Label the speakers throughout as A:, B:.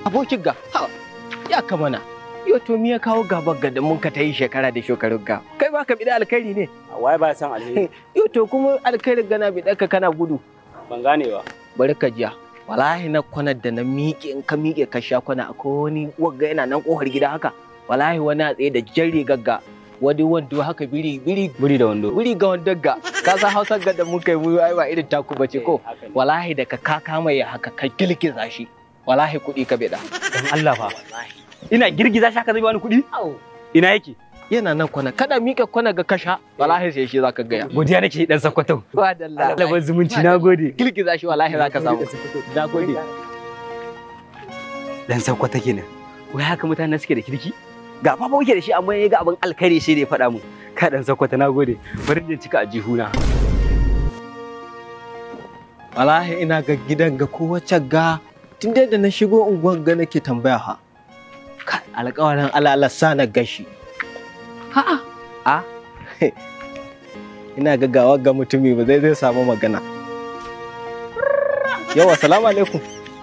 A: abokin ga ha ya kamana yo to me ya kawo gaba ga da mun ka ta yi shekara da shekarun ga kai ba ka bi da alkhairi ne
B: Waye ba san alheri?
A: yo to kuma alkhairin gana bi daka kana gudu
B: Ban gane ba.
A: bari ka jiya wallahi na kwanar da na miƙe in ka miƙe ka sha kwana akwai wani wagga yana nan ƙofar gida haka wallahi wani a tsaye da jan rigagga wani wando haka biri biri
B: Buri da wando.
A: biri ga wando ga ka san hausar ga da mun kai mu ai ba irin taku bace ko
B: Haka ne.
A: wallahi da ka kaka mai haka ka kilkiza shi wallahi kuɗi ka bida
B: Dan Allah fa. Ina girgiza shi haka zai bani kuɗi? Ina yake?
A: yana nan kwana kada miƙe kwana ga kasha wallahi sai shi zaka gaya
B: Godiya nake dan sakwato.
A: wa dalla
B: Alaban zumunci na gode.
A: kilkiza shi wallahi zaka samu na gode
B: Dan sakwata kenan. Wai haka mutane suke da kirki? Ga fa muke da shi amma ya ga abin alkhairi sai da ya faɗa mu. Ka dan sakwata na gode. Bari in cika a jihuna.
A: wallahi ina ga gidan ga kowace ga tun dai da na shigo unguwar ga nake tambaya ha Kai, alƙawarin Allah sa na gashi ha'a a ina ga gawa ga mutumi ba zai zai samu magana yawa salamu alaikum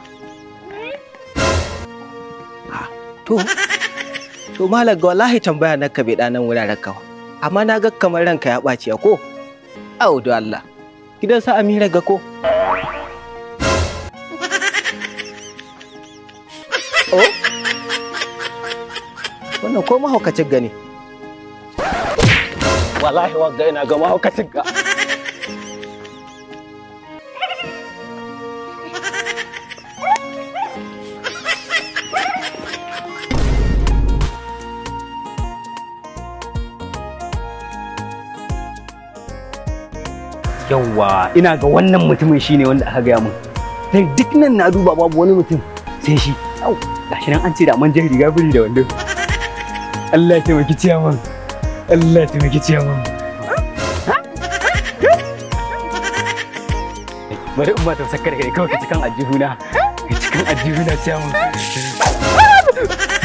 A: Ah, to to malam ga wallahi tambaya na ka bai nan wuraren kawa amma na ga kamar ranka ya ɓaci ko au da Allah gidan sa Amira ga ko Oh? Wannan ko mahaukacin gani? Wallahi wagga ina ga mahaukacin ga.
B: Yawwa, ina ga wannan mutumin shine wanda aka gaya min. Dan duk nan na duba babu wani mutum sai shi. Au, gashi nan an ce da man jan riga biri da wando. Allah ya taimaki ciyaman. Allah ya taimaki ciyaman. Bari in ba ta sakar kai kawai ka cikan ajihuna. Ka cikan ajihuna ciyaman.